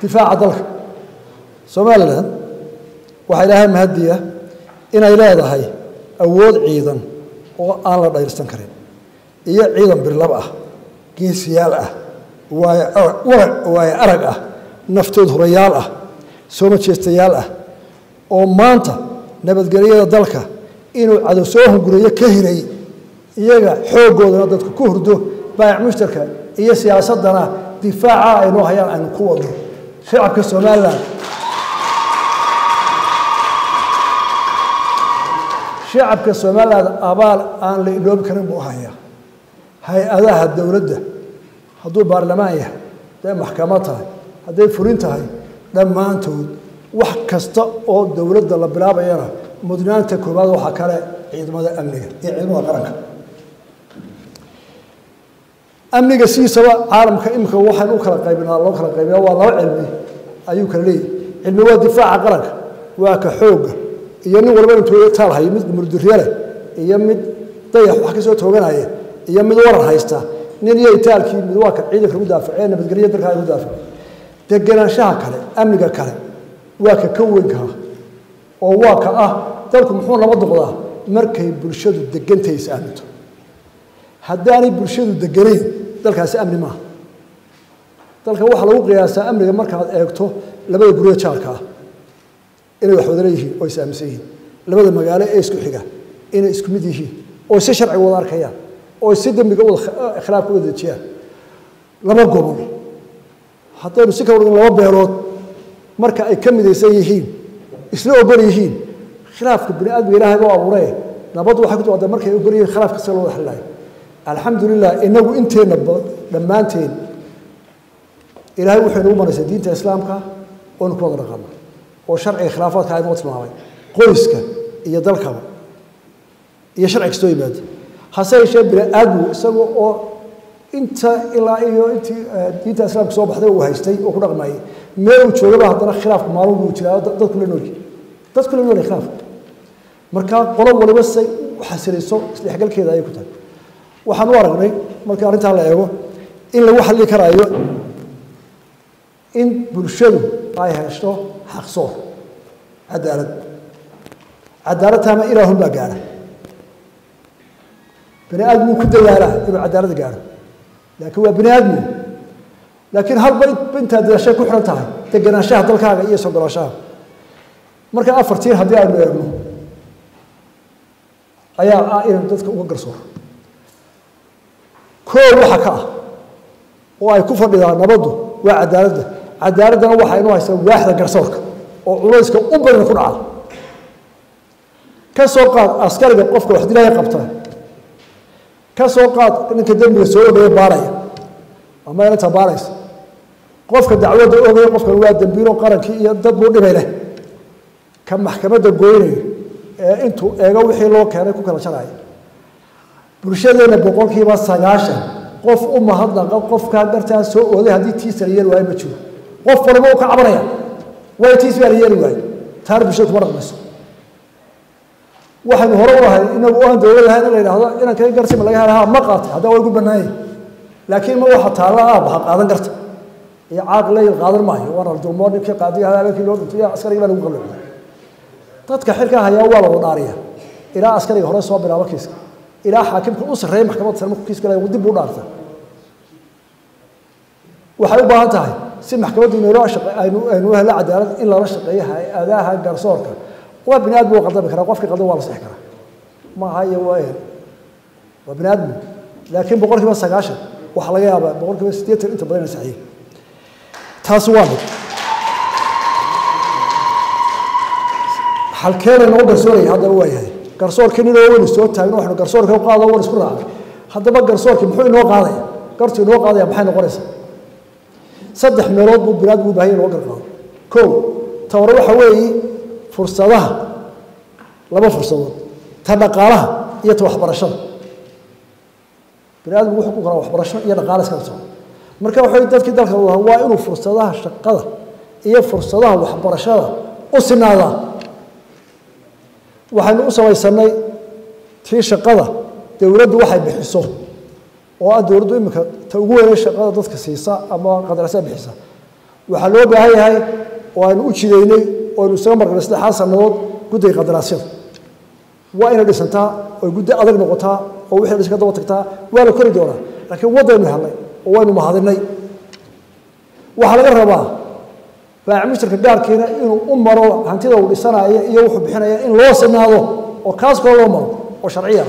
difaaca dalka somalilan waxaa ilaahay mahadiya inay leedahay awood ciidan oo aan la dhayrsan karin iyo ciidan birlab ah geesiyaal ah waayo arag ah naftood hurayaal ah soo majeestayaal ah oo maanta nabadgelyada dalka inuu cadow soo hunguriyo ka hiray iyaga xooggoodana dadku ku hurdo baayac mushtarka iyo siyaasaddana difaaca aynoo hayaan aynu ku wadno shacabka somalilan shacabka somalilan abaal aan la idhoobi karin buu hayaa hay-adaha dowladda hadduu baarlamaan yahay hadday maxkamad tahay hadday furin tahay dhammaantood wax kasta oo dowladda la bilaabayana mudnaanta koowaad waxaa kale ciidamada amniga iyo ciidamada qaranka amniga sidiisaba caalamka imika waxaan u kala qaybinaa loo kala qaybiya waa laba cilmi ayuu kala leeyahy cilmi waa difaaca qaranka waa ka xoogga iyo nin walba intuu taalhayo mid murdurye leh iyo mid dayax wax kasoo tooganaya iyo mid waran haysta nin iyo itaalkii mid waa ka ciidanka lagu daafacee nabadgelya dalka lagu daafaco degenaanshaha kale amniga kale waa ka ka weynkaa oo waa ka ah dalku muxuu naba doqdaa markay bulshadu degantay is aaminto haddaanay bulshadu deganayn dalkaasi amni maaha dalka waxaa lagu qiyaasaa amniga markaad eegto labada guryo jaalka ah inay wax wada leeyihiin oo is aaminsan yihiin labada magaalo ee isku xiga inay isku mid yihiin oo si sharciga wada arkayaan oo si dembiga wada khilaafka wada dejiyaan laba gobol haddaynu si kala dhigin laba beelood marka ay ka midaysan yihiin isla ogol yihiin khilaafka bini aadmiga ilaahay buu abuuree nabaddu waxay ku timaada markay ogol yihiin khilaafka sida loo wada xalilayo alxamdulilah inagu inteenna dhammaanteen ilaahay wuxuu inagu maraysay diinta islaamka oonu ku wada dhaqano oo sharciga khilaafaadka aynoo tilmaamay qoyska iyo dalkaba iyo sharci kastoo yimaada hase yeeshee bini aadmigu isaga oo inta ilaa iyo intii diinta islaamka soo baxday uu haystay oo ku dhaqmayay meel uu joogaba haddana khilaafku maalin buu jiraa dadku la noolyi dadku la noolyi khilaafka marka qolo waliba say u xasilayso isdhexgalkeeda ayay ku tahay waxaan u aragnay markii arrintaa la eego in lagu xalli karaayo in bulshadu ay heshto xaqsoor cadaalad cadaaladtaana ilaahun baa gaara bini aadmuu ku dadaalaa inuu cadaalad gaaro laakiin waa bini aadmu laakiin halba intaad dadaashay ku xihan tahay deganaanshaha dalkaaga iyo sogolaashaha marka afartiin haddii aynu eegno ayaa ah inaynu dadka uga garsooro koow waxa ka ah oo ay ku fadhidaan nabaddu waa cadaaladda cadaaladdana waxa inuu haysta waaxda garsoorka oo culayska u badan ku dhaca ka soo qaad askariga qofka wax dilaya qabta ka soo qaad ninka dembiga soo ogaya baaraya ama inanta baaraysa qofka dacwadda ogaya qofkan waa dembiilo qarankii iyo dad buu dhibay leh ka maxkamadda goynaya ee intuu eego wixii loo keenay ku kala jaraya bulshadeenna boqolkiiba sagaashan qof u mahadnaqa qofkaa dartaa soo ooday haddii tiisa la yeeli waayo ma jiro qof waliba uu ka cabanaya way tiis baa la yeeli waayo taana bulshada kuma dhaqmayso waxaynu hore u ahay inagu aan dowlad ahayn in la yidhaahdo inaan kaga garsima laga hela ha ma qaatay haddaa waa igu bannaanyay laakiin ma waxa taalla aab ha qaadan karta iyo caaq leyl qaadan maayo waana dulmoo ninkii qaadiga habeenkii loo dhintay askarigi baa lagu qalloocday dadka xilkaa hayaa waa la wadhaariya ilaa askariga hore soo bilaabo kiiska ilaa xaakimka u sarreeya maxkamadda sare markuu kiiska leeyahay dib u dhaarta waxay u baahan tahay si maxkamaddu inoo shaqe aynu aynu u helo cadaalad in lala shaqeeyo hay-adaha garsoorka waa bini aadmi waa qaldami karaa qofkii qaldan waa la sixi karaa ma aha iyo waa waa bini aadmi laakiin boqol kiiba sagaashan waxaa laga yaabaa boqol kiiba siddeetan inta badan ina saxiye taasi waa mid halkeena noo garsooraya haddaba waa yahay garsoorkii nin oo weli soo taagno waxnu garsoorka u qaado wan isku raacay haddaba garsoorkii muxuu inoo qaadaya gartu inoo qaadaya maxay noqonaysaa saddex meelood buu binaad buu baahanya loo garqaado kow ta hore waxa weeye fursadaha laba fursadood ta dhaqaalaha iyo ta waxbarashada bini aadamku wuxuu ku karaa waxbarasho iyo dhaqaale iska socdo marka waxay dadkii dalka u waa inuu fursadaha shaqada iyo fursadaha waxbarashada u sinaadaa waxaynu u samaysanay tii shaqada dowladdu waxay bixiso oo ah dowladdu iminka ta ugu weynay shaqada dadka siisa ama qadarasa bixisa waxaa loo baahan yahay oo aynu u jidaynay oo aynu isaga marqnay saddexaad sannadood guddiga qadaraasyada waa inay dhisantaa oo guddi adag noqotaa oo wixii dhiska daba tagtaa waa la kori doonaa laakiin waddaynu helnay oo waynu mahadinay waxaa laga rabaa baac mushtarka gaarkiina inuu u maro hantida uu dhisanaya iyo wuxuu bixinaya in loo sinaado oo kaas koo loo maro oo sharciya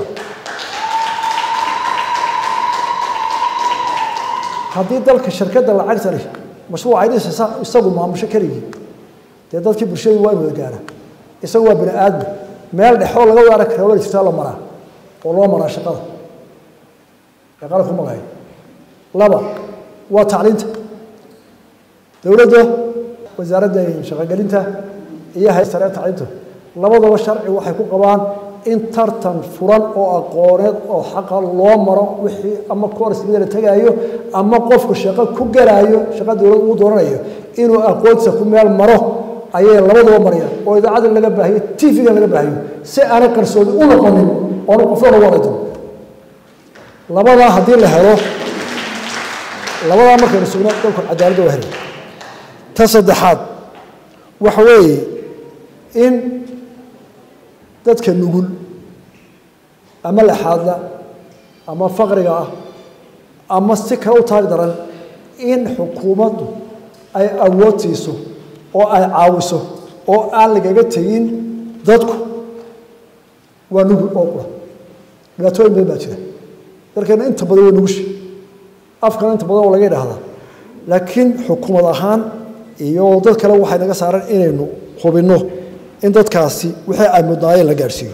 haddii dalka shirkadda lacagta leh mashruuc ay dhisaysa isagu maamusho keligii dee dadkii bulshadii waa in wada gaara isagu waa bini aadmi meel dhexoo laga waara kara waa jirtaa la maraa oo loo maraa shaqada ee qaranku magahay laba waa tacliinta dowladda wasaaradda shaqogelinta iyo hay sare tacliinta labadaba sharci waxay ku qabaan in tartan furan oo aqooneed oo xaqa loo maro wixii ama koorsmida la tegaayo ama qofku shaqo ku garaayo shaqo dowlad uu dooranayo inuu aqoontiisa ku meel maro ayay labadaba marayaan oo idaacada laga baahiyo tv-ga laga baahiyo si aanay qarsoodi u noqonin oonu qofna ugu alaydo labadaa haddii la helo labadaa markaynu sugno dalku cadaaladda waa helay ta saddexaad waxa weeye in dadka nugul ama laxaadla ama faqriga ah ama si kale u taag daran in xukuumaddu ay awood siiso oo ay caawiso oo aan lagaga tegin dadku waa nugul oo qura dhibaatooyin badan baa jira dalkeena inta badan waa nugushi afkana inta badan oo laga idhaahdaa laakiin xukuumad ahaan iyo dad kale waxay naga saaran inaynu hubinno in dadkaasi wixii ay mudnaayeen la gaadhsiiyo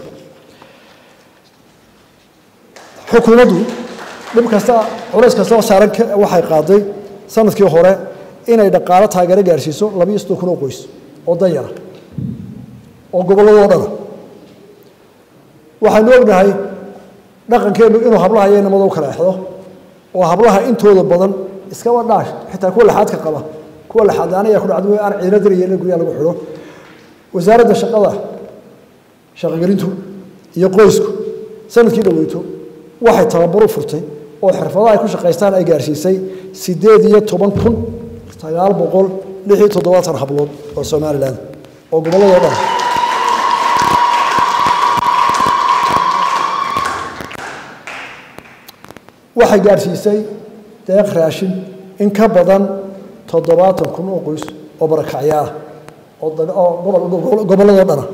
xukuumaddu dhib kasta culays kastaba saaran waxay qaaday sanadkii hore inay dhaqaalo taageero gaadhsiiso labiyo soddon kun oo qoys oo danyara oo gobolladoo dhana waxaynu ognahay dhaqankeennu inuu hablaha iyo inamada u kala exdo oo hablaha intooda badan iskaba dhaash xitaa kuwa laxaadka qaba kuwa laxaadaanaya ku dhacdo aan ciidina dirayeen guryaha lagu xidho wasaaradda shaqada shaqogelintu iyo qoysku sanadkii dhaweyto waxay tababar u furtay oo xirfadaha ay ku shaqaystaan ay gaarsiisay sideed iyo toban kun sagaal boqol lix iyo toddobaatan hablood oo somalilan oo gobolladoo dhan waxay gaarsiisay deeq raashin in ka badan toddobaatan kun oo qoys oo barakacyaah oo gobolladoo dhana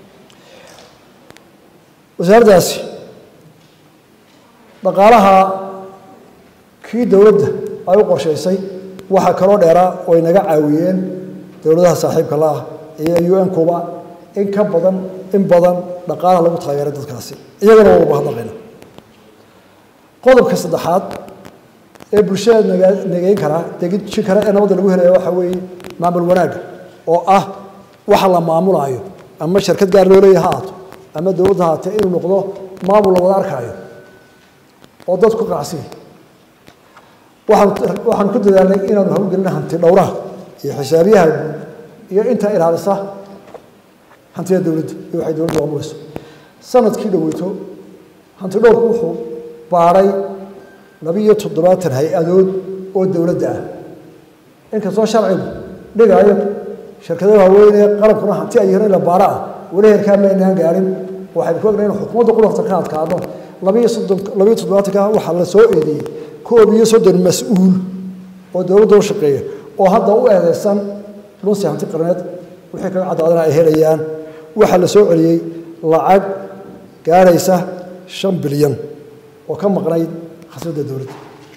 wasaaraddaasi dhaqaalaha kii dowladda ay u qorshaysay waxaa kaloo dheeraa oo ay naga caawiyeen dowladaha saaxiibka la ah iyo un kuba in ka badan in badan dhaqaalaha lagu taageeray dadkaasi iyagana waa uga hadlaqayna qodobka saddexaad ee bulshada naga nageyn karaa degijin kara ee nabadda lagu helaya waxaa weeye maamul wanaagga oo ah waxa la maamulaayo ama shirkad gaar loo leeyahay ha aato ama dowladda haatee inuu noqdo maamul la wada arkaayo oo dadku qacsiya waxaan waxaan ku dadaalnay inaanu hawlgelina hanti dhowraha iyo xisaabiyaha guud iyo inta ilaalisa hantida dowladda iyo waxay dowladda maamulayso sanadkii dhoweyto hanti dhowrku wuxuu baaray labiyo toddobaatan hay-adood oo dowladda ah inkastoo sharcigu dhigaayo shirkadaha waaweyn ee qarankuna hanti ay yihiin in la baara ah weli heerkaa maynaan gaarin waxaynu ku ognahay in xukuumadda qudarta ka adkaado labiyo soddon labiyo toddobaatanka waxaa la soo eedeeyey koob iyo soddon mas-uul oo dowladda u shaqeeya oo hadda u eedeysan lunsi hanti qarneed wixii kaga caddaadana ay helayaan waxaa la soo celiyey lacag gaaraysa shan bilyan oo ka maqnayd khasnadda dowladda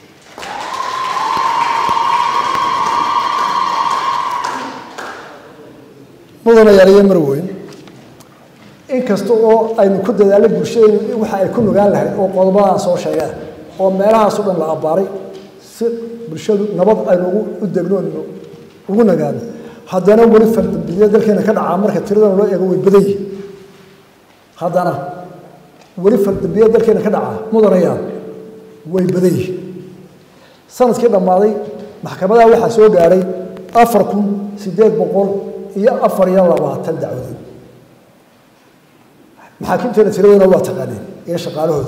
mudana yaaliyo mar weyn inkasta oo aynu ku dadaalay bulshadeennu waxa ay ku nugaan lahayd oo qodobadaan soo sheegaan oo meelahaaso dhan la abbaaray si bulshadu nabad aynu u degno ugu nagaano haddana weli fardambiya dalkeena ka dhacaa marka tiradan loo eego way badan yihin haddana weli fardambiya dalkeena ka dhacaa mudanayaan way badan yihin sanadkii dhammaaday maxkamadaha waxaa soo gaadhay afar kun siddeed boqol iyo afar iyo labaatan dacwadood maxaakiimteena tiradooda waa taqaaneen iyo shaqaalahooda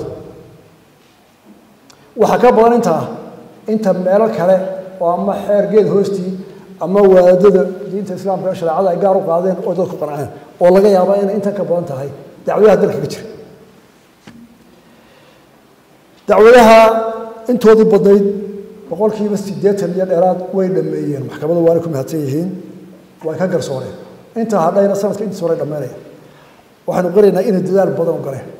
waxaa ka badan intaa inta meelo kale oo ama xeer geed hoostii ama waadada diinta islaamka shareecada ay gaar u qaadeen oo dadku qanceen oo laga yaaba inay intan ka badan tahay dacwadaha dalka ka jira dacwadaha intoodii badnayd boqolkiiba siddeetan iyo dheeraad way dhameeyeen maxkamadu waana ku mahadsan yihiin way ka garsooreen intaa hadhayna sanadka intiis hore dhammeynaya waxaanu qiraynaa inay dadaal badan u galeen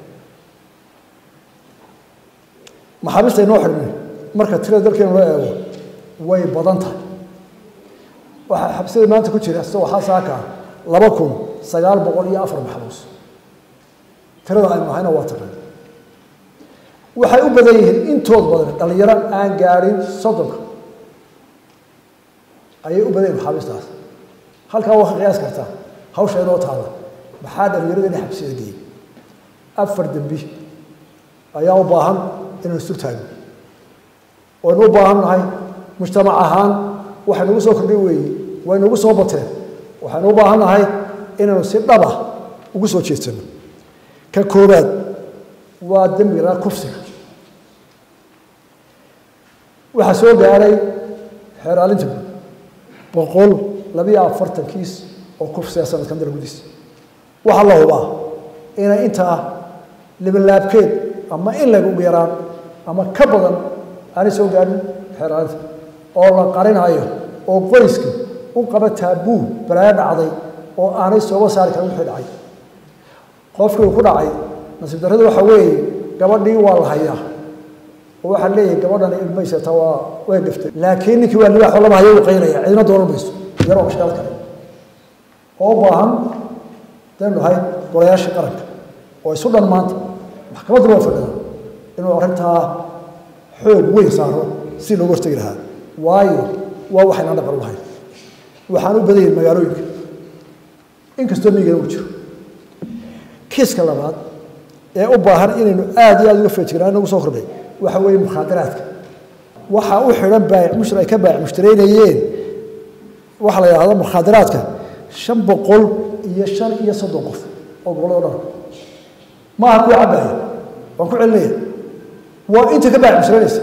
maxaabiista inoo xidhmay marka tirada dalkeenu loo eego way badan tahay waxaa xabsida maanta ku jira sida waxaa saaka ah laba kun sagaal boqol iyo afar maxbuus tirada aynu ahayna waa taqaan waxay u badan yihiin intood badan dhalinyaro aan gaadhin soddonka ayay u badan yihin maxaabiistaas halkaa waa ka qiyaas kartaa hawsha inoo taala maxaa dhalinyarada inay xabsiyada geeyey afar dembi ayaa u baahan inaan isu taagno waynu u baahan nahay mujtamac ahaan waxay nagu soo kordhay weeye way nagu soo bateen waxaynu u baahan nahay inaanu si dhaba ugu soo jeedsano ka koobaad waa dembiga kufsiga waxaa soo gaadhay xeeraalinta guud boqol labiyo afartan kiis oo kufsiga sanadkan dalgudiisa waxaa la hubaa inay intaa libalaabkeed ama in laga ugu yaraan ama ka badan aanay soo gaadhin xeeraalinta oo la qarinayo oo qoyska u qaba taabuu balaayo dhacday oo aanay sooga saari karin wixii dhacay qofkii uu ku dhacay nasiib darrada waxaa weeye gabadhii waa la hayaa oo waxaa leeyahay gabadhani ilmaysata waa way dhiftay laakiin ninkii waa libaaxoo lama hayo uu qaynaya cidina doonan mayso yaroo mashkaal kale oo u baahan daynu nahay golayaashii qaranka oo isu dhan maanta maxkamadduna waa fadhida inuu arrintaa xoog weyn saaro si loogu hortegi lahaa waayo waa waxayna dhaqan u lahayn waxaan u badan yahin magaalooyinka inkastoo miyigana uu jiro kiiska labaad ee u baahan inaynu aada iyo aada uga feejiraan nagu soo kordhay waxa weeye mukhaadaraadka waxaa u xidhan baayic mushri ay ka baayic mushtaraynayeen waxaa la yidhahda mukhaadaraadka shan boqol iyo shan iyo soddon qof oo gobollada dhan maaha kuwa cabbaaya waan ku celinaya waa inta ka baayic mushtaraynaysa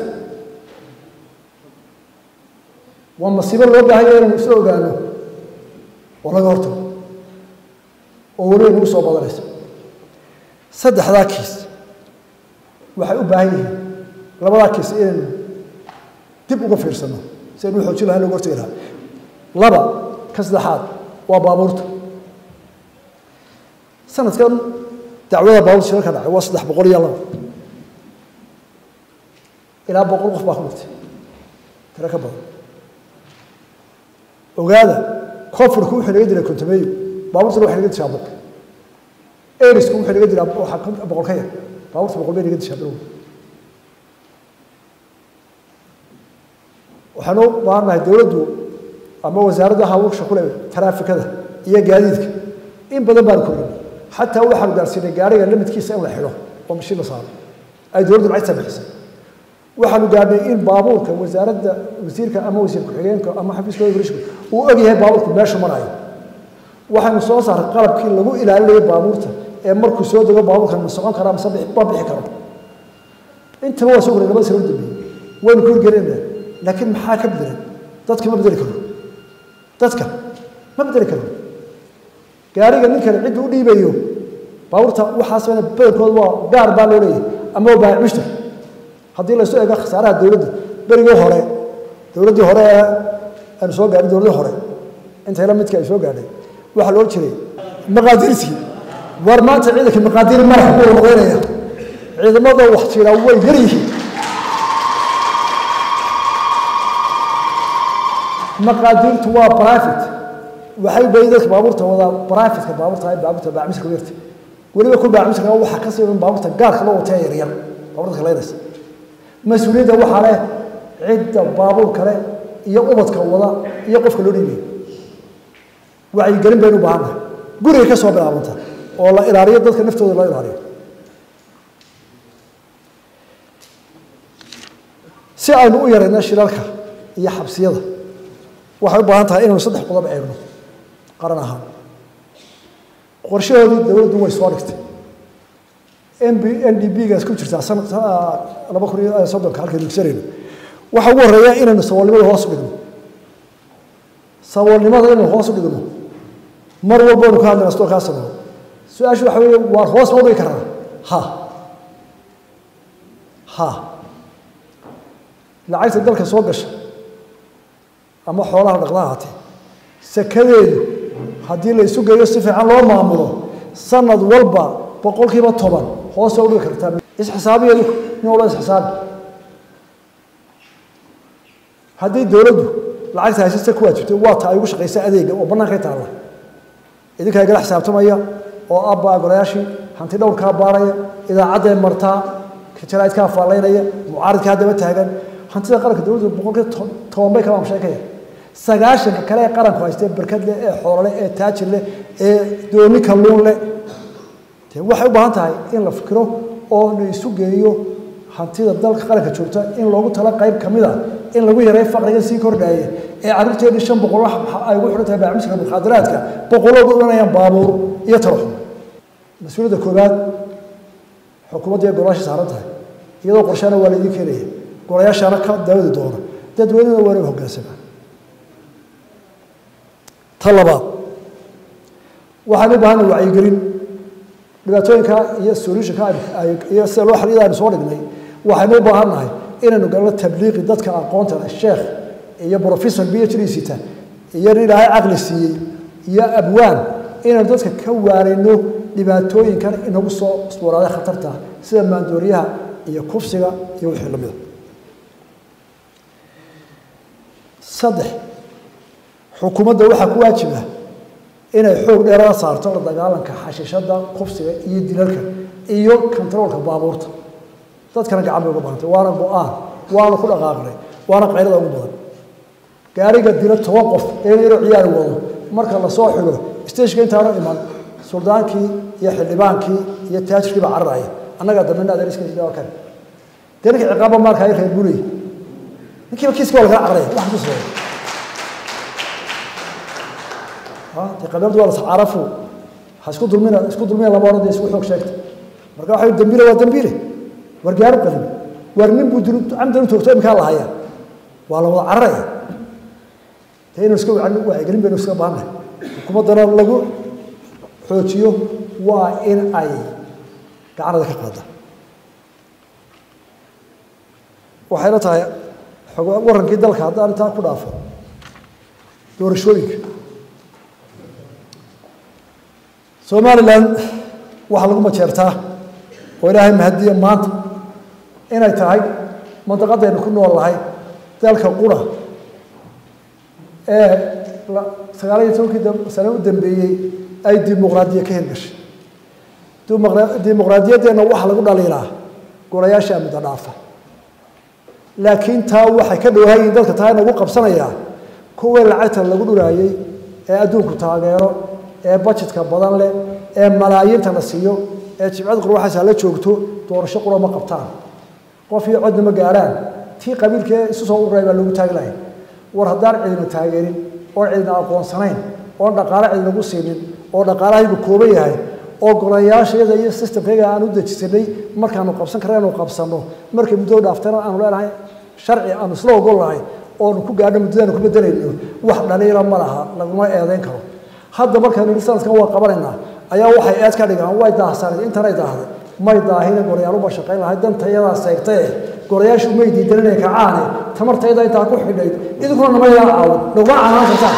waa masiibo loo baahanya inaynu isla ogaano oo laga hortago oo weliba nagu soo badanaysa saddexdaa kiis waxay u baahan yihiin labadaa kiis inaynu dib uga fiirsano si aynu xoojin lahayn loga hortagi lahaa laba ka saddexaad waa baabuurta sanadkan dacwada baabuurta shirarka dhacay waa saddex boqol iyo laba ilaa boqol qof baa ku dhintay tiro ka badan ogaada koonfurku wuxuu naga diray kontameeyo baabuurtuna waxay naga dishaa boqol erisku wuxuu naga diraa waxaa boqol ka yar baabuurta boqol bay naga dishaa bilow waxaanu u baahannahay dowladdu ama wasaaradda hawsha ku leh taraafikada iyo gaadiidka in badan baanu korinay xataa waxaanu gaarsiinay gaariga limidkiisa in la xidho oo mashiin la saaro ay dowladdu lacagta bixisay waxaanu gaadhnay in baabuurka wasaaradda wasiirka ama wasiir ku-xigeenka ama xafiiska brishka uu og yahay baabuurku meeshu marayo waxaanu soo saaray qalabkii lagu ilaalinayo baabuurta ee markuu soo dego baabuurkan ma socon karaa mase ma bixi karo intaba waa soo koray labada sano u dambeeyey waynu ku hirgelinayna laakiin maxaa ka bedelan dadka ma bedeli karo dadka ma bedeli karo gaariga ninkani cidda u dhiibayo baabuurta waxaas badankooda waa gaar baa loo leeyahay ama waa baahic mushtar haddii laysu eego khasaaraha dowladda berigii hore dowladdii hore ee aanu soo gaadhin dowladdii hore intayla midka ay soo gaadhay waxaa loo jiray maqaadiirtii war maanta ciidanka maqaadiir madax buu noqonaya ciidamada wax jira way yar yihiin maqaadiirtu waa private waxay bayi dadka baabuurta wadaa privateka baabuurta ay baabuurta baacmisirka yarta weliba ku baacmisirka waxaa ka sii baabuurta gaarka loo wataya yaryar baabuurta kaleynaysa mas-uuliyadda waxaa leh cidda baabuur kale iyo ubadka wada iyo qofka loo dhiibaya wacyigelin baynu u baahannahay guriga ka soo bilaabanta oo la ilaaliyo dadka naftooda loo ilaaliyo si aynu u yarayno shirarka iyo xabsiyada waxay u baahan tahay inaynu saddex qodob eegno qaran ahaan qorshahoodii dowladdu way soo dhigtay n b n d b gaas ku jirtaa sanad laba kun iyo soddonka halkaynu dugsanayno waxa ugu horreeya inaynu saboolnimada hoos u dhigno saboolnimada inaynu hoos u dhigno mar walbanu ka hadlayna stoo kaa sameeyo su-aashu waxa weeye waar hoos ma u dhigi karnaa ha ha lacagta dalka soo gasha ama xoolaha dhaqdaha hatee sakadeedu haddii la isu geeyo si fiican loo maamulo sanad walba boqolkiiba toban hoos waa u dhigi kartaa isxisaabiyeedu nin walba isxisaabi haddii dowladdu lacagta haysasta ku waajibtay waa ta ay ugu shaqaysa adeega oo bannaankay taalla idinkaa igala xisaabtamaya oo abbaa golayaashii hanti dhowrkaa baaraya idaacadday martaa jaraa'idkaa faallaynaya mucaaridkaa haddaba taagan hantida qaranka dowladdu boqolkiiba toban bay kala amsheekaya sagaashanka kale ee qaranku haystee barkad leh ee xoololeh ee taajir leh ee dooni kalluun leh dee waxay u baahan tahay in la fikiro oo la isu geeyo hantida dalka qaranka joogta in loogu tala qayb ka mid a in lagu yareeyo faqriga sii kordhaaya ee carruurteedii shan boqol wax ay ugu xidhan tahay baacmiska mukhaadaraadka boqoloodu odhanayaan baabuur iyo taraxum mas-uuliyadda koowaad xukuumadda iyo golayaasha saaran tahay iyadoo qorshaana waa laydin keenaya golayaashaana ka daawadi doona dadweynena waa inay hoggaansamaa ta labaad waxaan u baahana wacyigelin dhibaatooyinka iyo solutionka iyo sida loo xaliyada aynu soo dhignay waxaynu u baahan nahay inaynu galno tabliiqi dadka aqoonta leh sheekh iyo professor b h d sita iyo nin ilaahay caqli siiyey iyo abwaan inaynu dadka ka waarayno dhibaatooyinkan inagu soo iswaraaday khatarta sida maandooriyaha iyo kufsiga iyo wixii lamida saddex xukuumadda waxaa ku waajiba inay xoog dheerada saarto la dagaalanka xashiishada kufsiga iyo dilalka iyo kontaroolka baabuurta dadkana gacan bay uga bahantay waana go-aan waana ku dhaqaaqnay waana qaylada ugu badan gaariga dila toban qof ee yaroo ciyaari wado marka lasoo xigo stageka intaanu iman suldaankii iyo xildhibaankii iyo taajirkii baa cararaya annagaa dambena adeeriska kale dee ninka ciqaaba maalka ay reer bulay ninkiiba kiiska waa lagala cararaya wax ku sameeya de qabeeldu waa lascarafu ha isku dulmina isku dulmina lama odhan de isku xoog sheegta marka waxa dambiile waa dambiile war gaaru qalin war nin buu dil camdan u toogto imkaa lahaya waa la wada cararaya dee inuu iska wacyigelin baynu iska baahannahay xukuumaddana lagu xoojiyo waa in ay gacanada ka qaada waxayna tahay warankii dalka haddaan intaa ku dhaafo doorashooyinka somalilan waxaa lagu majeertaa oo ilaahay mahadiya maanta inay tahay mandaqadaynu ku nool nahay dalka qura ee sagaal iyo tobankii sane u dambeeyey ay dimuqraadiya ka hirgashay dimuqraadiyaddeenna waxaa lagu dhaliilaa golayaasha muddo dhaafa laakiin taa waxay ka dhowhayiin dadka taa inagu qabsanayaa kuwii lacagta lagu dhuraayey ee adduunku taageero ee bajetka badan leh ee malaayiinta la siiyo ee jibcad qurwaxaas hala joogto doorasho qura ma qabtaan qof iyo codna ma gaarhaan tii qabiilkee isu soo ururay baa loogu taagi lahay war haddaan cidina taageerin oon cidina aqoonsanayn oon dhaqaale cidinagu siinin oo dhaqaalahaygu kooban yahay oo golayaashayada iyo systemkayga aan u dejisanay markaanu qabsan karna anu qabsanno markay muddada dhaaftana aanu leenahay sharci aanu isla ogol nahay oonu ku gaadho muddadaanu ku bedelayno wax dhaliila ma laha laguma eedayn karo hadda markaynu nidhi sanadkan waa qabanaynaa ayaa waxay eed ka dhigaan way daahsanayd intanay daahday may daahine gorayaaluba shaqayn lahayd dantayadaa seegtae gorayaashu may diidan inay kacaane tamartayda intaa ku xidhayd idinkuna nama yaa caawin naguma canaan kartaan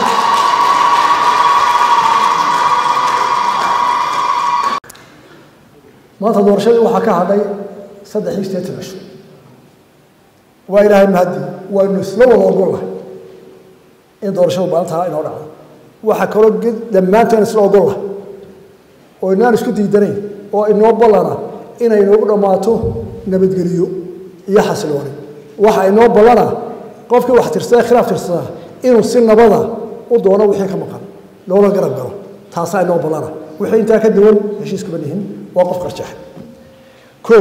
maanta doorashadii waxaa ka hadhay saddex iyo sideetan cisho waa ilaahay mahadi waynu isla wada ogollahay in doorashadu maalintaa inoo dhacdo waxaa kaloo dhammaanteen isla ogolla oo inaan isku diidanayn oo inoo ballana inay inoogu dhammaato nabadgeliyo iyo xasilooni waxa inoo ballana qofkii wax tirsada khilaaf tirsada inuu si nabada u doono wixii ka maqan loola garab galo taasaa inoo ballana wixii intaa ka duwan heshiiskuma nihin waa qof qarjaxa ko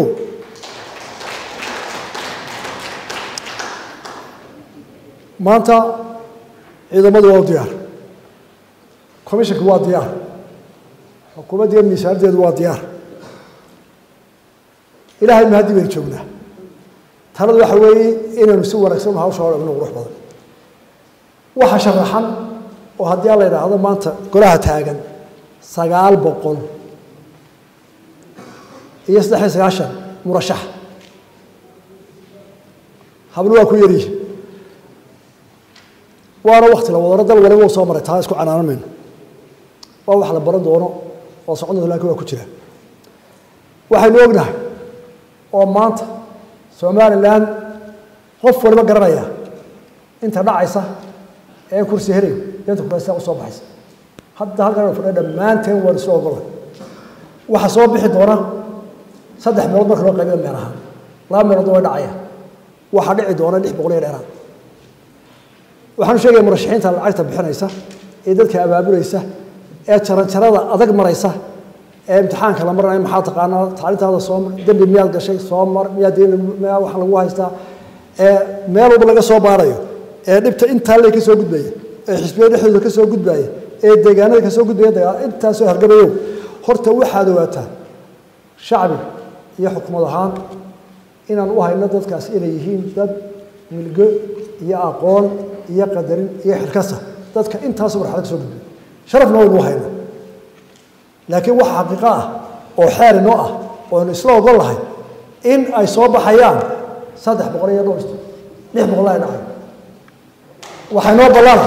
maanta ciidamadu waa u diyaar commissionka waa diyaar xukuumaddiiyo miisaanadeedu waa diyaar ilaahay mahaddi baynu joognaa taladu waxa weeye inaynu si wanaagsan hawsha hor dhigno qurux badan waxa sharaxan oo haddii aan la yidhaahdo maanta golaha taagan sagaal boqol iyo saddex iyo sagaashan murashax hablo waa ku yaryihi waana wakti la wadano dal waliba uu soo maray taa isku canaanan mayno waa wax la baran doono oo socon doonto lakin waa ku jira waxaynu ognahay oo maanta somalilan qof waliba garanaya inta dhacaysa ee kursi helay inta kurasa usoo baxaysa hadda halkan fadhiya dhammaanteen waan isla ogolay waxaa soo bixi doona saddex meelood marka loo qaybiyo meelaha laba meelood way dhacaya waxaa dhici doona lix boqol iyo dheeraad waxaanu sheegaya murashaxiinta lacagta bixinaysa ee dadka abaabulaysa ee jaranjarada adag maraysa ee imtixaanka la maranayo maxaa taqaanaa tacliintaada soo mar dembi miyaad gashay soo mar miyaa deen miyaa wax lagu haystaa ee meel walba laga soo baarayo ee dhibta intaa lee ka soo gudbaya ee xisbiya dhexdooda ka soo gudbaya ee deegaanada ka soo gudbaya dagaal intaasoo hargabayow horta waxaad ogaataa shacbi iyo xukumad ahaan inaan u hayno dadkaas inay yihiin dad milgo iyo aqoon iyo qadarin iyo xilkasa dadka intaasoo marxalad ka soo gudbay sharafna waynu u hayna laakiin waxa xaqiiqo ah oo xeer inoo ah oo aynu isla ogol lahay in ay soo baxayaan saddex boqol iyo dhowr lix boqol ay dhacay waxaa inoo ballana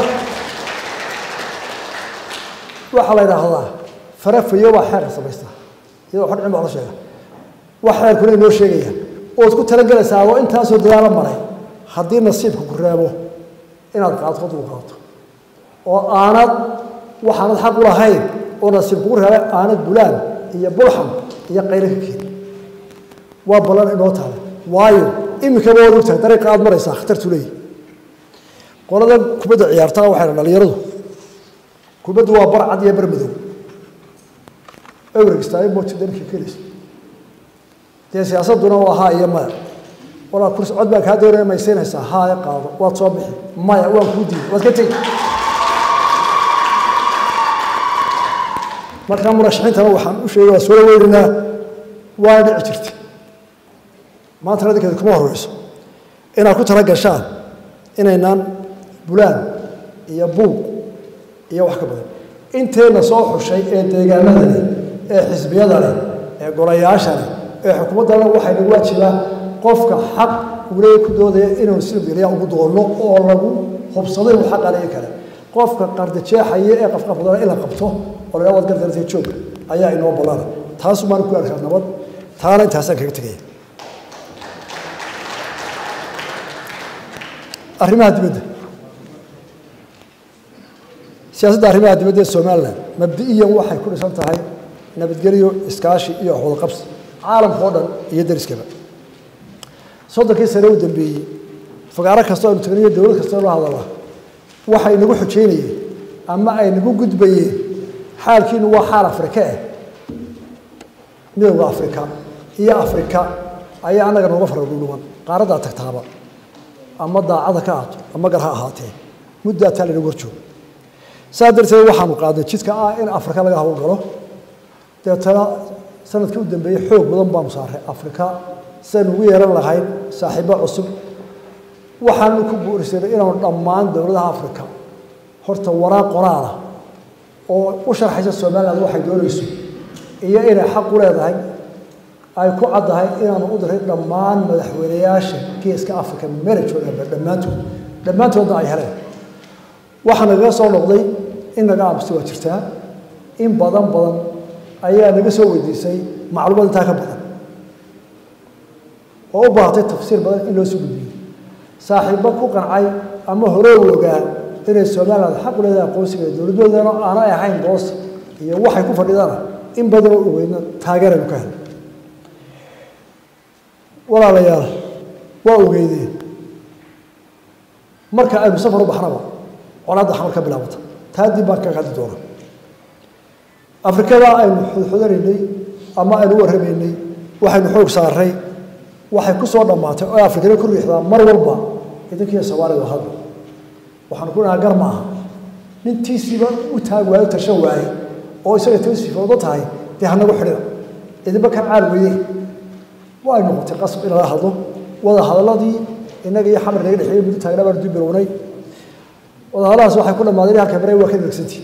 waxaa la yidhaahdaa farafayo baa xeerka samaystaa iyadoo xodcin baa la sheega wax xeerkuna inoo sheegayaan ood ku talagelaysaa oo intaasoo dadaalo maray haddii nasiibka ku reebo inaad qaadto dul qaato oo aanad waxaanad xaq u lahayn oo nasiib kugu reebay aanad bulaan iyo bulxam iyo qaylo ka keeni waa ballan inoo taala waayo iminkaba waad ogtahay dariiqa aad maraysaa khatartu leeyihi qolada kubadda ciyaartaa waxay dhan dhalinyaradu kubaddu waa bar cad iyo bar madow ewregstaayo mooti dankii kelaysa dee siyaasadduna waa haa iyo maya walaa kursi cod baan kaa doonaya maysiinaysaa haaya qaado waad soo bixi maya waan kuu diiday waad ka tegi markaa murashaxiintana waxaan u sheegay waa soo weyninaa waa dhici jirtay maantana adinkeeda kuma horeyso inaad ku tala gashaan inaynaan bulaan iyo buuq iyo wax ka badan inteenna soo xushay ee deegaanada leh ee xisbiyada leh ee golayaasha leh ee xukuumaddana waxay nagu waajibaa qofka xaq uleey ku doodaya inuu silbgeliya ugu doonno oo lagu hubsado inuu xaq aleegi kale qofka qardajeexaya ee qafqafdana in la qabto oo la waad gardartay joog ayaa inoo ballana taasu maan ku arkaa nabad taana intaasaan kaga tegaya arrimaha dibadda siyaasadda arrimaha dibadda ee somalilan mabdi'iyan waxay ku dhisan tahay nabadgelyo iskaashi iyo waxwadaqabsi caalamka oo dhan iyo dariskaba soddonkii sane u dambeeyey fagaaro kastoo aynu tagniyo dowlad kastoo loo hadala waxay nagu xujaynayeen ama ay nagu gudbayeen xaalkiinu waa xaal afrika eh midowda afrika iyo afrika ayaa annaga nooga fara dhuudhuban qaaraddaa tagtaaba ama daacada ka ahaato ama gar ha ahaatee muddaa taa laynagu horjoogo saa darteed waxaanu qaadnay jidka ah in afrika laga hawlgalo deetana sanadkii u dambeeyey xoog badan baanu saaray afrika sidaynu ugu yeeran lahayn saaxiibo cusub waxaanu ku buurisanay inaanu dhammaan dowladaha afrika horta waraaq qoraalah oo u sharxaysa somaliland waxay doonayso iyo inay xaq u leedahay ay ku caddahay inaanu u diray dhammaan madaxweynayaasha geeska africa meelajoogaanba dhammaantood dhammaantoodna ay heleen waxaa nagaga soo noqday in naga aamusta waa jirtaa in badan badan ayaa naga soo weydiisay macluumaad intaa ka badan oo u baahatay tafsiir badan in loo soo gudbiyo saaxiibbo ku qancay ama hore u ogaa inay somaliland xaq u leedahay aqoonsiga dowladdoodana aanay ahayn boos iyo waxay ku fadhidana in badan oo ogeydna taageeraynu ka helay walaalayaal waa ogeydeen marka aynu safar u baxnaba colaadda xamar ka bilaabata taa dib baan kaga hadli doonaa afrikada aynu xudxudanaynay ama aynu u warramaynay waxaynu xoog saaray waxay ku soo dhammaatay oo afrikada ku riixdaa mar walba idinkiiyo soomaalida hadda waxaanu ku dhahaa gar ma aha nintiisiiba u taag waayo tashan waaye oo isaga tasiifoodo tahay dee hanagu xidhina idinba kan caal weye way noqotay qasab in lala hadlo wada hadalladii innaga iyo xamar naga dhexeeyey muddo taagna baanu dib bilownay wadahadahaas waxay ku dhammaadeen halka bare waa ka degsantii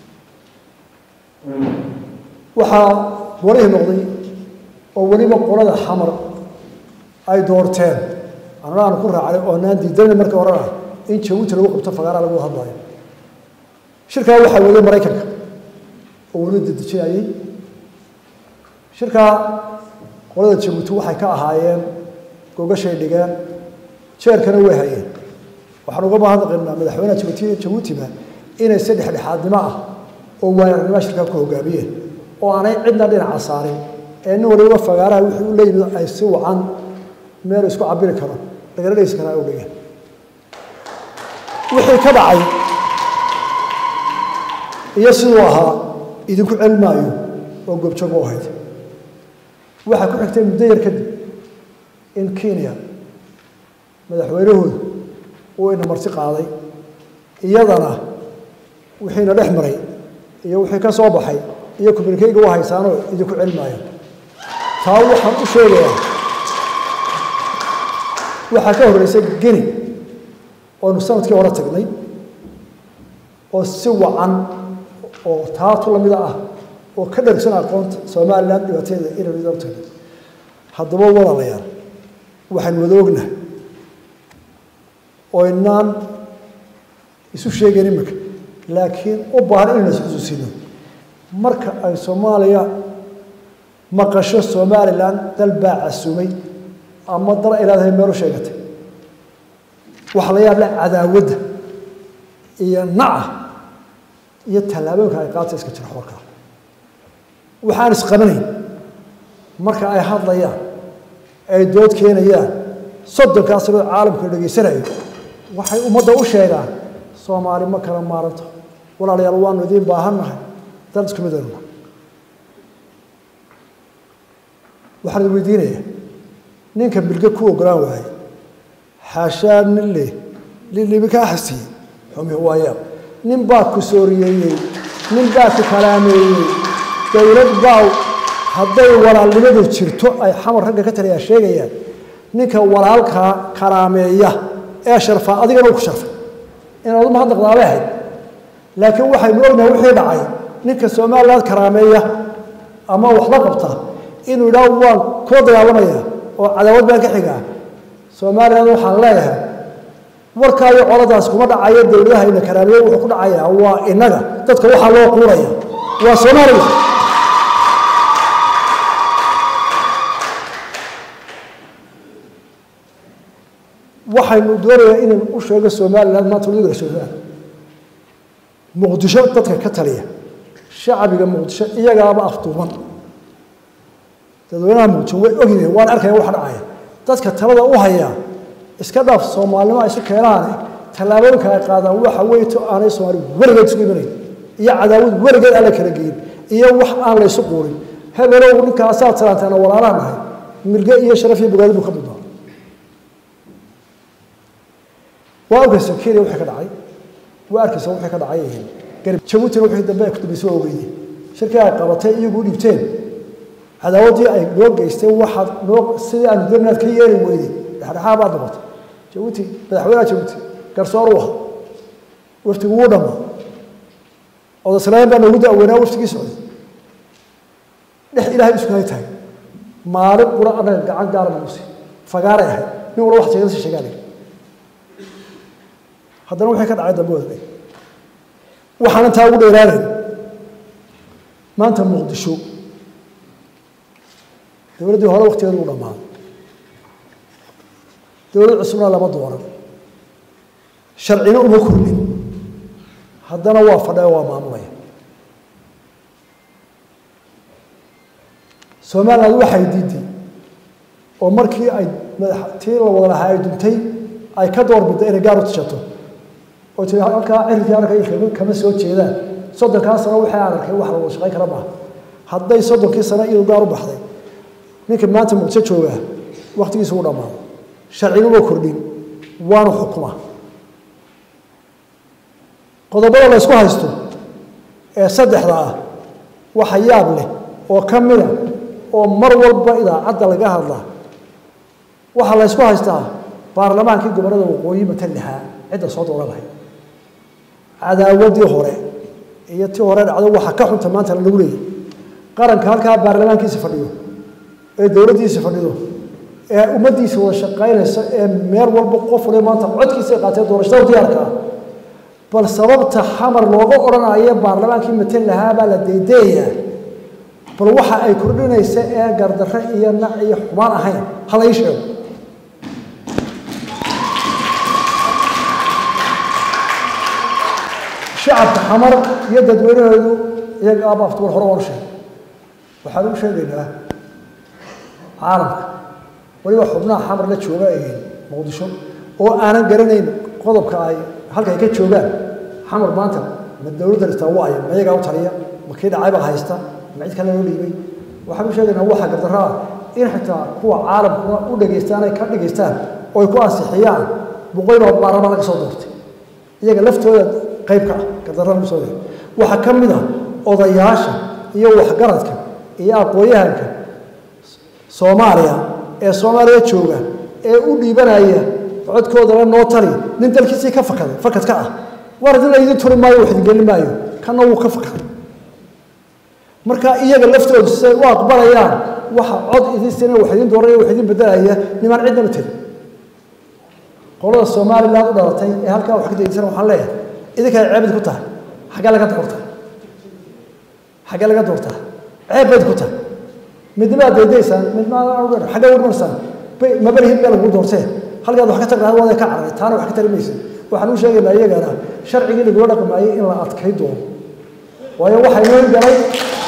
waxaa warihii noqday oo weliba qolada xamar ay doorteen anna aan ku raacnay oo naan diidanay marka horena in jabuuti lagu qabto fagaara lagu hadlaayo shirkaa waxaa waday maraykanka oo weliba dedejinayay shirkaa qolada jabuuti waxay ka ahaayeen gogashay dhigeen jeerkana way hayeen waxaan uga mahadnaqaynaa madaxweynaha jabuuti jabuutiba inay si dhexdhexaadnimo ah oo waayarnimo shirkaa ku hogaamiyeen oo aanay cidna dhinaca saarin ee nin waliba fagaaraha wixii u leeyimid ay si wacan meel isku cabiri karo lagala dhegeysan karaa u dhigeen wixii ka dhacay iyo siduu ahaa idinku celmaayo oo goobjoog u ahayd waxaa ku xigtay muddo yar kadib in kenya madaxweynahoodu uu ina marti qaaday iyadana wixiina dhex maray iyo wixii ka soo baxay iyo communikeyga u haysaanoo idinku celmaayo taa waxaan u sheegayaa waxaa ka horreysay geni oonu sanadkii hore tagnay oo si wacan oo taatu lamida ah oo ka dhargsan aqoonta somalilan dhibaateeda inaynu idin tagnay haddaba walaalayaal waxaan wada ognahay oo inaan isu sheegayn imika laakiin u baahan inaynu isxusuusino marka ay soomaaliya maqasho somalilan dal baa casumay ama dal ay leedahay meel u sheegatay waxaa la yaab leh cadaawadda iyo naca iyo tallaabooyinka ay qaata iska jira xorkaa waxaan isqabanayn marka ay hadlayaan ay dood keenayaan soddonkaa sanoo caalamka dhegaysanayo waxay ummadda u sheegaan soomaali ma kala maaranto walaalayaal waanu idiin baahannahay dal isku midaynu nahay waxaan idin weydiinayaa ninka bilge ku ogolaan waaye xaashaa nin leh lilibi kaa xasiyey xumi waayaa nin baa ku sooriyeeyey nin baa ku kalaameeyey dowlad baa hadday walaalnimadu jirto ay xamar ragga ka taliyaa sheegayaan ninka walaalkaa kalaameeya ee sharfaa adigana u ku sharfay inaad uma hadnaqdaabay ahayd laakiin waxaynu ognahay wixii dhacay ninka somaliland karaameeya ama wax la qabta inuu idhaah waan kula dagaalamaya oo cadaawad baan ka xigaa somaliland waxaan leeyahay warkaa iyo coladaas kuma dhacayo dowladaha ina karaameeye wuxuu ku dhacayaa waa inaga dadka waxaa loo quuraya waa somaliland waxaynu doonayaa inaynu u sheego somaliland maanta waliga somaliland muqdisho dadka ka taliya shacbiga muqdisho iyagaaba afduuban dadweynaha muqdisho way ogyihiin waan arkaya waxa dhacaya dadka talada u haya iska dhaaf soomaalinimo ay isu keenaane tallaabooyinka ay qaadaan waxa weeye to aanay soomaali weligeed isugu imanayn iyo cadaawad weligeed aan la kala geyin iyo wax aan laysu quurin hebelow ninkaasaad salaantaana walaalaha nahay milge iyo sharaf iyo bogaadi buu ka mudnaa waa arkaysa kenya wixii ka dhacay waa arkaysa wixii ka dhacay garib jabuutina wixii dambe ay ku dambeysay waa ogeyday shirkii ay qabatay iyagu u dhiibteen cadaawaddii ay noo geysteen waxaad noo sidii aanu darnaad ka yeeli weyday dhexdhexaa baad noqotay jabuuti madaxweynaha jabuuti garsoor u aha waftigu wuu dhammaa odaslayn baa noogu daaweynaa waftigii socday dhex ilaahay isku hay tahay maalin qura annaga gacan gaara nagu sii fagaaray ahayd nin walba wax sheegada si sheegaanay haddana wixii ka dhacay dambe wada waxaan intaa ugu dheeraanayn maanta muqdisho dowladdii hore waktigeedu u dhammaaday dowlad cusubna lama dooran sharcina uma kordhin haddana waa fadhaya waa maamulaya somaliland waxay diiday oo markii ay tii la wada lahaa ay duntay ay ka doorbidday inay gaar u tishato oo tii halkaa cirkii arkay kama soo jeedaan soddonkaa sano waxay aan arkay wax la wada shaqayn kara maaha hadday soddonkii sano iyadu gaar u baxday ninka maanta muqdisho joogaa waktigiisu u dhammaaday sharcina uma kordhin waana xukuma qodobada la ysku haysto ee saddexda ah waxa yaab leh oo ka mida oo mar walba idaacadda laga hadlaa waxaa la ysku haystaa baarlamaankii gobollada waqooyi matan lahaa cidda soo dooran lahayd cadaawadii hore iyo tii hore dhacdo waxa ka xunta maanta lagu leeyay qaranka halkaa baarlamaankiisa fadhiyo ee dowladdiisa fadhido ee ummaddiisa wada shaqaynaysa ee meel walba qof waliba maanta codkiisa ay qaatee doorashada diyaarka ah bal sababta xamar looga odhanayo baarlamaankii matan lahaa baa la deedeeyaa bal waxa ay kordhinaysa ee gardarre iyo nac iyo xumaan ahayn ha la ii sheego shacabka xamar iyo dadweynahoodu iyaga aaba aftuur hore oon sheegay waxaan u sheegaynaa caalamka weliba xubnaha xamar la jooga ee muqdisho oo aanan garanayn qodobka ay halka ay ka joogaan xamar maanta ma dowladda dhistaa waayo ma iyagaa u taliya ma kii dhacaybaa haysta ma cid kale loo dhiibay waxaan u sheegaynaa waxa gardarro ah in xitaa kuwa caalamkuna u dhegaystaan ay ka dhegaystaan oo ay ku ansixiyaan boqoyloo baarlamaan laga soo doortay iyaga laftooda qayb ka ah gardarrada lagu soo doortay waxaa ka mid ah odayaasha iyo waxgaradka iyo aqoon-yahanka soomaaliya ee soomaaliya jooga ee u dhiibanaya codkoodana noo tali nin dalkiisii ka fakaday fakad ka ah war idin laydin turi maayo wax idin gelin maayo kana wuu ka fakaday marka iyaga laftoodu siday u aqbalayaan waxa cod idin sina wax idin dooranaya wax idin bedelaya nimaan cidnaba tegi qolada somaliland u dhalatay ee halkaa wax ka degeysan waxaan leeyahay idinka ay ceebid ku tahay xaggee laga doortaa xaggee laga doortaa ceeb bayd ku tahay midnimaa daydaysaan midnimada xaggee udhmarsaan mabalihid baa lagu doortee halkaad wax ka tagnaad waada ka cararay taana wax ka tari maysa waxaan u sheegaynaa iyagana sharcigii lagula dhaqmaayay in la adkay doono waayo waxaa inoo galay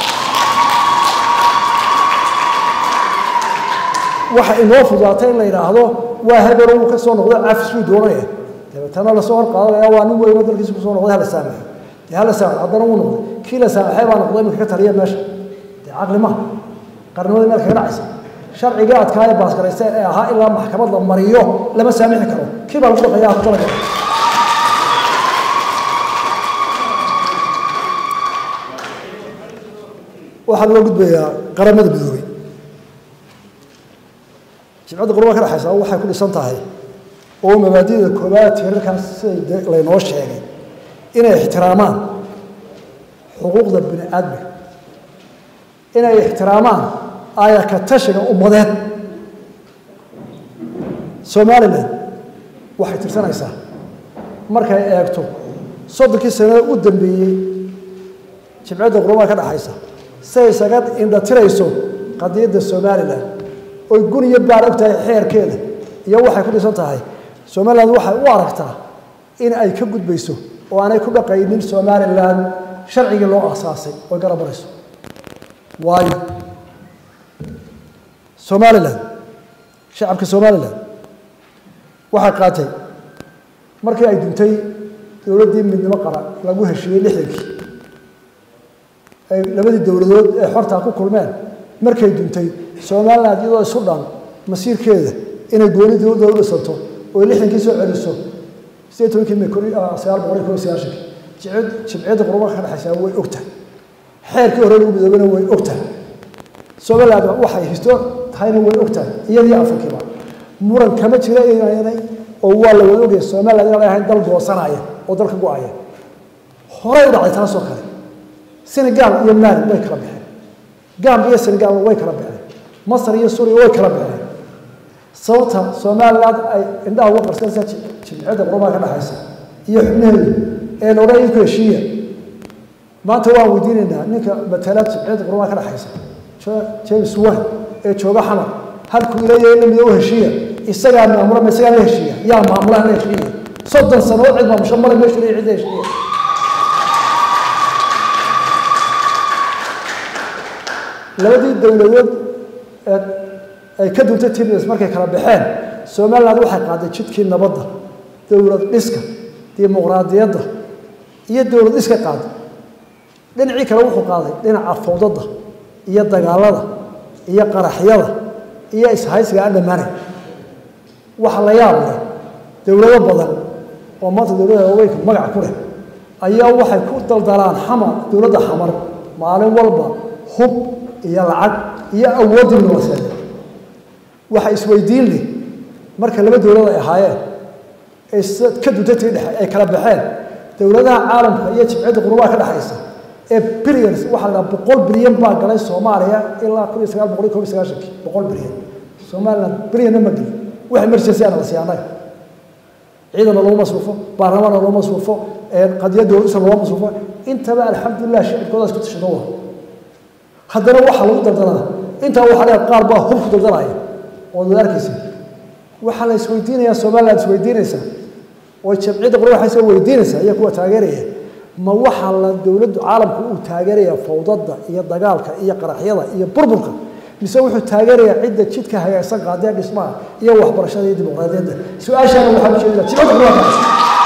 waxa inoo fudaatay in la yidhaahdo waa hebel uu ka soo noqday cafis buu doonaya dabeetana lasoo hor qaadanaya waa nin weyno dalkiisa kusoo noqday hala saamaxo dee hala saamaxo haddana wuu noqday kii la saamaxay baa noqday iminka ka taliya meesha dee caqli maha qarnimadii meel kaga dhacaysa sharcigii adkaaya baasgaraysta ee ahaa ilaa maxkamad la mariyo lama saamixi karo kii baa lagu dhaqaya ku talagal waxaa loo gudbayaa qaramada midoobay jimcadda qurba ka dhexaysa waxay ku dhisan tahay oo mabaadida koobaad tiirarkaas siday laynoo sheegay inay ixtiraamaan xuquuqda bini aadmiga inay ixtiraamaan aayaka tashiga ummadeed somalilan waxay tirsanaysaa markay eegto soddonkii sanada u dambeeyey jimcadda qurbaha ka dhexaysa siday isaga indhatirayso qadiyadda somalilan oy gun iyo baar og tahay xeerkeeda iyo waxay ku dhisan tahay somaliland waxay u aragtaa in ay ka gudbayso oo aanay ku dhaqaynin somalilan sharcigii loo aasaasay oy garab marayso waayo somalilan shacabka somalilan waxay qaatay markii ay duntay dowladdii midnimo qaran lagu heshiiyey lixdankii ay labadii dowladood ee xortaa ku kulmeen markay duntay somaliland iyadoo isu dhan masiirkeeda inay gooni dowladda u dhisanto oo lixdankii soo celiso sideed tobankii may sagaal boqol iyo kob iyo sagaashankii jimciyadda qurubaha ka dhexaysaa way ogtahay xeerkii hore lagu midoobana way ogtahay somaliland waxay histo tahayna way ogtahay iyadii afrikiiba muran kama jira inay oo waa la wada ogaya somaliland inaan ahayn dal goosanaya oo dalka go-aya horey u dhacday taasoo kale senegal iyo mali way kala baxeen gambia iyo senegal way kala baxeen masar iyo suuriya way kala baxeen sababta somaliland ay indhaha uga qarsanaysa jimciyadda qurubaha ka dhexaysa iyo xubnaheedu ee la odhan ku heshiiya maanta waan weydiinaynaa ninka matala jimciyadda qurubaha ka dhexaysa james wan ee jooga xamar halkuu ileeyahay in la mido u heshiiya isagaa maamula ma isagaa la heshiiya yaa maamulaha la heshiiya soddon sanood cid maamusho male meeshu leeyahay cid la heshiiya labadii dowladood ee ay ka duntay tibs markay kala baxeen somaliland waxay qaaday jidkii nabadda dowlad dhiska dimuqraadiyadda iyo dowlad dhiska qaaday dhinacii kale wuxuu qaaday dhinaca fowdadda iyo dagaalada iyo qaraxyada iyo ishaysiga aan dhammaanayn waxa la yaab leh dowlado badan oo maanta dowladda haweenka magac ku leh ayaa waxay ku daldalaan xamar dowladda xamar maalin walba hub iyo lacag iyo awooddii noloseed waxa isweydiin leh marka laba dowlad ay ahaayeen ee ka duntay tii dhexe ay kala baxeen dowladaha caalamka iyo jibcadda qurubaha ka dhexaysa ee billions waxaa la boqol bilyan baa galay soomaaliya ilaa kun iyo sagaal boqol iyo kob iyo sagaashankii boqol bilyan somaliland bilyanna ma gelin wax emergency ana la siiya annaga ciidana looma masruufo baarlamaanna looma masruufo qadiya dowladisa looma masruufo intaba alxamdulilah shicibkoodaas ku tashado waa haddana waxaa lagu dardanaa intaa waxaa leeyahay qaar baa hub ku dardanaya oo dad arkaysa waxaa la isweydiinayaa somaliland isweydiinaysaa oo jamciyadda qurba waxay soo weydiinaysaa iyo kuwa taageeraya ma waxaa la dowladdu caalamku uu taageerayaa fawdada iyo dagaalka iyo qaraxyada iyo burburka mise wuxuu taageerayaa cidda jidka hagaagsan qaadee dhismaha iyo waxbarashada iyo dimuqraadiyadda su-aashaana waxaa u jeedinaa jimciyadda qurba kaas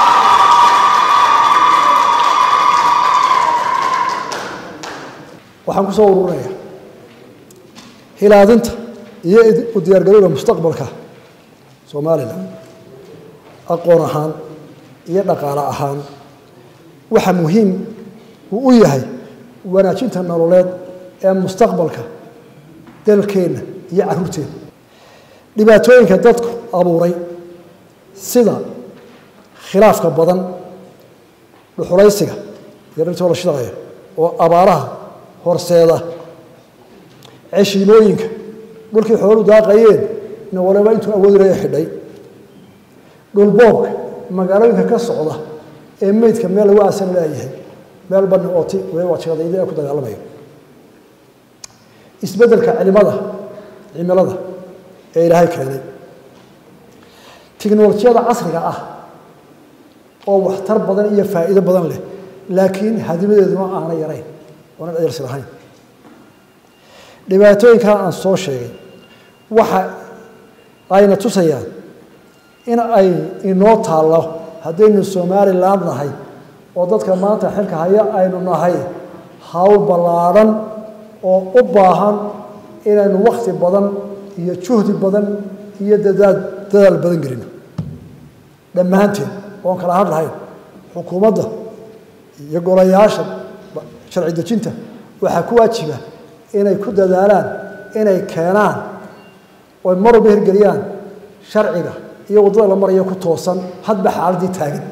waxaan ku soo ururinayaa hilaadinta iyo u diyaargarowga mustaqbalka somalilan aqoon ahaan iyo dhaqaale ahaan waxa muhiim uu u yahay wanaajinta nololeed ee mustaqbalka dalkeenna iyo caruurteenna dhibaatooyinka dadku abuuray sida khilaafka badan dhuxulaysiga iyo dhirtoo la shidaqaya oo abaaraha horseeda ceshiimooyinka dhulkii xoolu daaqayeen na waliba intuu awoodilaya xidhay dhulboobka magaalooyinka ka socda ee meydka meel lagu aasan laayahay meel bani ooti waliba jaqadayda ee ku dagaalamaya isbeddelka cilimada cimilada ee ilaahay keenay tiknolojiyada casriga ah oo waxtar badan iyo faa'iido badan leh laakiin hadimadeeduna aana yarayn oonan adeersi lahayn dhibaatooyinkaa aan soo sheegay waxa ayna tusayaan in ay inoo taallo haddaynu somalilan nahay oo dadka maanta xilka haya aynu nahay hawl ballaadhan oo u baahan inaynu wakhti badan iyo juhdi badan iyo dadaal dadaal badan gelino dhammaanteen oon kala had lahayn xukuumadda iyo golayaasha sharci dejinta waxaa ku waajiba inay ku dadaalaan inay keenaan oy mar walba hirgeliyaan sharciga iyo waddada la marayo ku toosan hadba xaaladdii taagan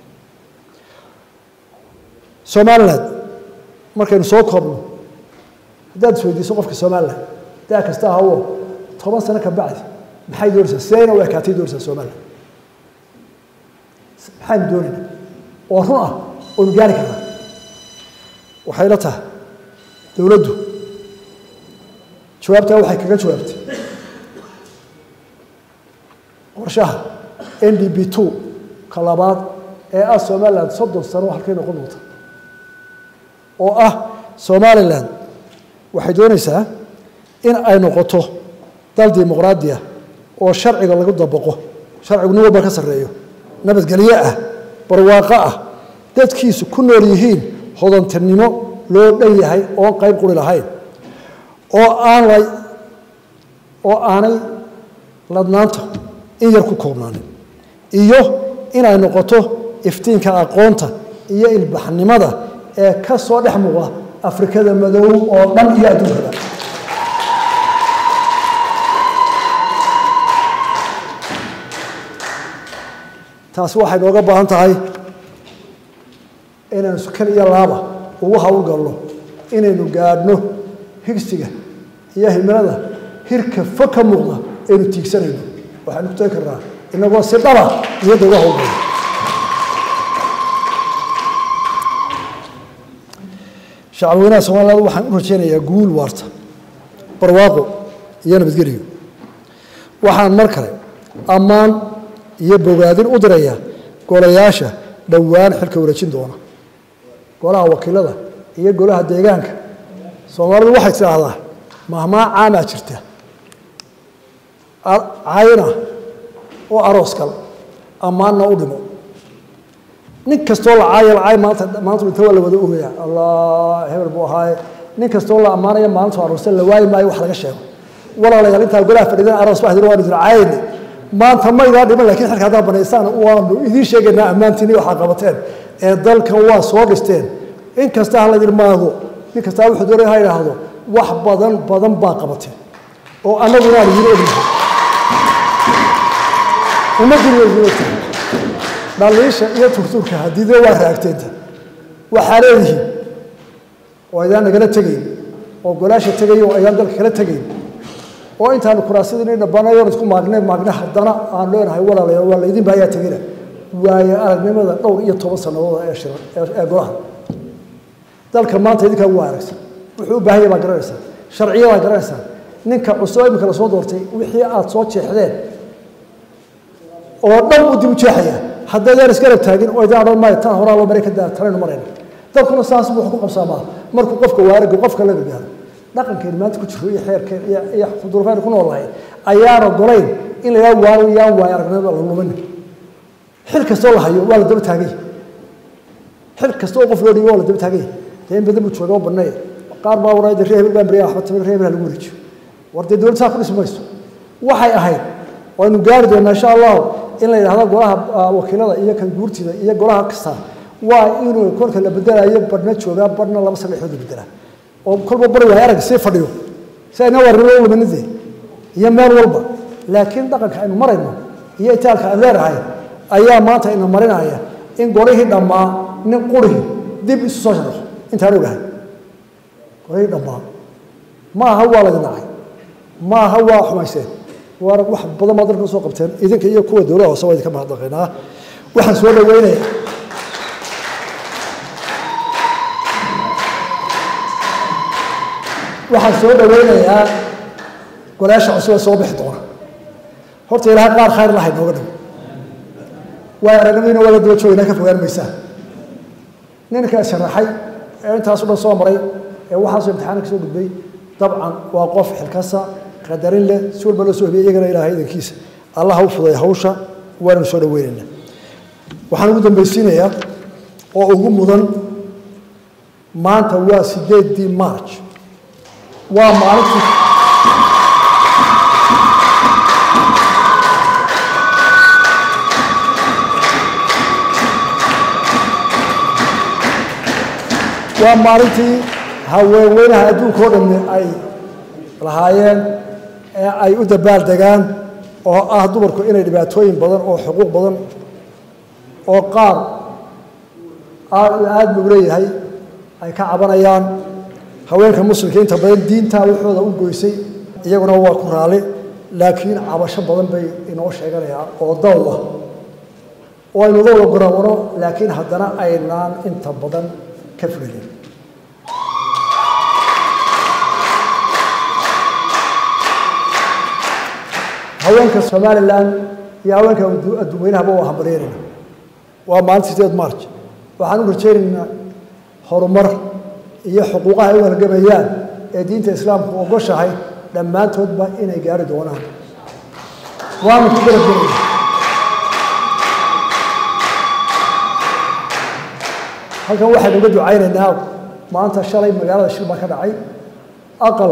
somaliland markaynu soo koobno haddaad isweydiiso qofka somaliland daa kasta ahawo toban sano ka bacdi maxay doonaysaa sidayna u ekaatay doonaysaa somaliland maxaynu doonayna oo run ah oonu gaari karnaa waxay la tahay dowladdu jawaabtaa waxay kaga jawaabtay qorshaha n d b two ka labaad ee ah somaliland soddon sano halkay noqon doonta oo ah somalilan waxay doonaysaa in ay noqoto dal dimuqraadiya oo sharciga lagu dabaqo sharcigu nin walba ka sarreeyo nabadgelyo ah barwaaqo ah dadkiisu ku nool yihiin hodantinimo loo dhan yahay oon qayb quri lahayn oo aan la oo aanay ladnaanta in yar ku koobnaanin iyo inay noqoto iftiinka aqoonta iyo ilbaxnimada ee ka soo dhex muuqda afrikada madow oo dhan iyo adduunkada taasi waxay nooga baahan tahay inaynu sukan iyo laaba ugu hawlgalno inaynu gaadhno higsiga iyo himilada hirka fog ka muuqda aynu tiigsanayno waxaynu ku tagi karnaa inagoo si dhaba iyadda uga hawlgalno shacabweynaha somaliland waxaan u rajaynayaa guul waarta barwaaqo iyo nabadgelyo waxaan mar kale ammaan iyo bogaadin u dirayaa golayaasha dhowaan xilka wareejin doona golaha wakiilada iyo golaha deegaanka soomaalidu waxay tidhaahdaa mahmaa caamaa jirta cayna oo aroos kal ammaanna u dhimo nin kastoo la caaya lacaay maanta maanta inta waa la wada ogaya allah hebel buu ahaaye nin kastoo la ammaanaya maalintu aroosay la waayi maayo wax laga sheego walaalayaal intaa golaha fadhiidana aroos baa hadina waanu idin caayayni maanta maydaa dhiman lakiin xilka haddaa banaysaan waanu idiin sheegaynaa ammaantiini waxaa qabateen ee dalkan waa soo dhisteen in kasta ha laydin maago nin kastaa wuxuu doonaya ha idhaahdo wax badan badan baa qabateen oo annaguna aan idiin ognahay ummadduna waa idiin ogtahay dhaliisha iyo turtuurka hadiida waa raagteenta waxaa leedihiin oo aydaan nagala tegayn oo golaasha tegay oo aydaan dalka kala tegayn oo intaanu kuraasadii dhabanayoon isku maagnay maagna haddana aan leenahay walaalayaal waa laydin baayaa tegina waayo aragnimada dhowr iyo toban sannadood ee shiran ee golaha dalka maanta idinkaa waa aragsan wuxuu u baahan yahay baa garanaysaa sharciyadaa garanaysaa ninka cusub imika lasoo doortay wixii aada soo jeexdeen oo dhan uu dib u jeexayaa haddaydaan isgarab taagin oo idin odhan maayo tan horaa loo maray ka daa tanaynu marayna dalkuna saas buu wax ku qabsaamaa markuu qofka waaraga qofka la gargaaro dhaqankeeni maanta ku jiro iyo xeerkeen iyo iyo duruufaynu ku noolahay ayaana golayn in la yidhaha waa yaan waayo aragnimada la lumin xil kastoo la hayo waa la daba taagay xil kasta oo qof loo dhiibo waa la daba taagay dee in badan buu jooga oo banneeya qaar baa waraa reer hebel baan beriya waxba tamir reer hebel ha lagu wareejiyo war dee dowladda saa ku dhismi mayso waxay ahayd waynu gaari doonaa insha allahu in la yidhahdo golaha wakiilada iyo kan guurtida iyo golaha kasta waa inuu kolka la bedelayo badhna joogaa badhna laba saddexdood la bedelaa oo kolba bari waay arag sii fadhiyo si ayna warnimo u luminadee iyo meel walba laakiin dhaqanka aynu marayno iyo itaalka aan leenahay ayaa maanta ina marinaya in golihii dhammaa nin qurihii dib isu soo sharaxo intaan ogahay golihii dhammaa ma aha waa laydin nacay ma aha waa xumayseen waa wax badan baa dalka soo qabteen idinka iyo kuwa dowlada hoose waa idinka mahadnaqaynaa waxaan soo dhaweynaya waxaan soo dhaweynayaa golaasha cusub ee soo bixi doona horta ilaahay qaar khayr lahay nooga dhow waa aragnimadiina waa la daba joogaynaa ka fogaan maysaa ninka sharaxay ee intaasu dhan soo maray ee waxaasoo imtixaana ka soo gudbay dabcan waa qof xilkasa qadarin leh si walba loo soo hubiyay iyagana ilaahay idankiisa allah u fuday hawsha waanu soo dhaweynaynaa waxaan ugu dambaysiinayaa oo ugu mudan maanta waa sideedii march waa maalintii waa maalintii haweenweynaha adduunka o dhammi ay lahaayeen ee ay u dabaal degaan oo ah dumarku inay dhibaatooyin badan oo xuquuq badan oo qaar aada buu leeyahay ay ka cabanayaan haweenka muslimka inta badan diintaa waxooda u goysay iyaguna waa ku raali laakiin cabasho badan bay inoo sheeganayaan oo daw ah oo aynu dawla gorawano laakiin haddana aynaan inta badan ka fulinin haweenka somalilan iyo haweenka adduunweynahaba waa hambalyeynayna waa maalinta sideed march waxaan u rajaynaynaa horumar iyo xuquuqaha ay u halgamayaan ee diinta islaamku ogoshahay dhammaantoodba inay gaari doonaan waanu ku garabgelayna halkan waxaynu uga ducaynaynaa maanta shalay magaalada shil baa ka dhacay aqal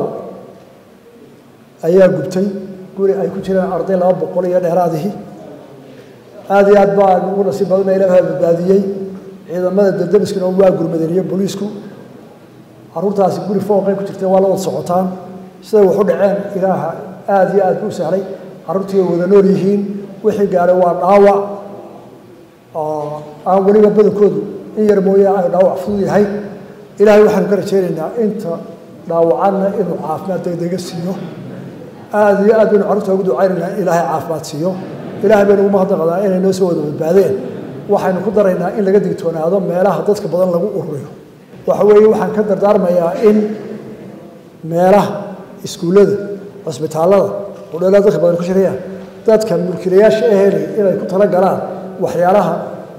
ayaa gubtay guri ay ku jiraan arday laba boqol iyo dheeraadihii aada iyo aad baa ugu nasiib badana ilaaha badbaadiyey ciidamada daldamiskuna waa gurmadeniyo booliisku caruurtaasi guri fooqay ku jirtay waa la wada socotaan siday wax u dhaceen ilaaha aada iyo aad buu sahlay carruurtii way wada nool yihiin wixii gaadhay waa dhaawac oo aan weliba badankoodu in yar mooye ay dhaawac fudud yahay ilaahay waxaanu ka rajaynaynaa inta dhaawacanna inuu caafimaad degdega siiyo aada iyo aad baynu carruurta ugu ducaynaynaa in ilaahay caafimaad siiyo ilaahay baynu ugu mahadnaqdaa inay noo soo wada badbaadeen waxaynu ku daraynaa in laga digtoonaado meelaha dadka badan lagu ururiyo waxa weeye waxaan ka dardaarmayaa in meelaha iskuullada cusbitaallada qudheelada dadka badan ku shirayaan dadka mulkiilayaasha ahelay inay ku tala galaan waxyaalaha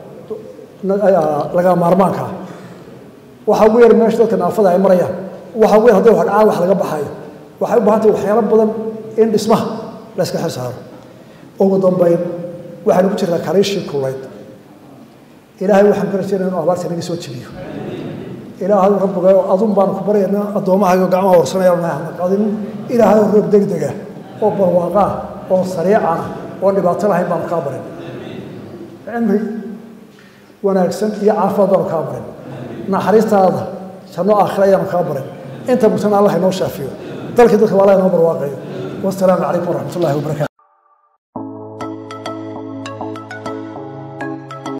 laga maarmaanka ah waxa ugu yar meesha dadka naafada ay marayaan waxa ugu yar hadday wax dhacaan wax laga baxayo waxay u baahan tahay waxyaalo badan in dhismaha la iska xil saaro ugu dambayn waxaanu ku jirnaa kariishii kullayd ilaahay waxaan ka rajaynaya inuu abaarta naga soo jebiyo ilaahay rabbigayo adun baanu ku baryaynaa addoommahaayo gacmaha horsanayaan hana qadin ilaahay roob degdega oo barwaaqaa oo sariicana oo dhibaato lahayn baanu kaa barin cimri wanaagsan iyo caafimaad baanu kaa barin naxariistaada janno aakhira ayaanu kaa barin inta bugtana allah inoo shaafiyo dalkii dadka waa allah inoo barwaaqayo wasalaamu calaykum waraxmat ullahi wabarakatu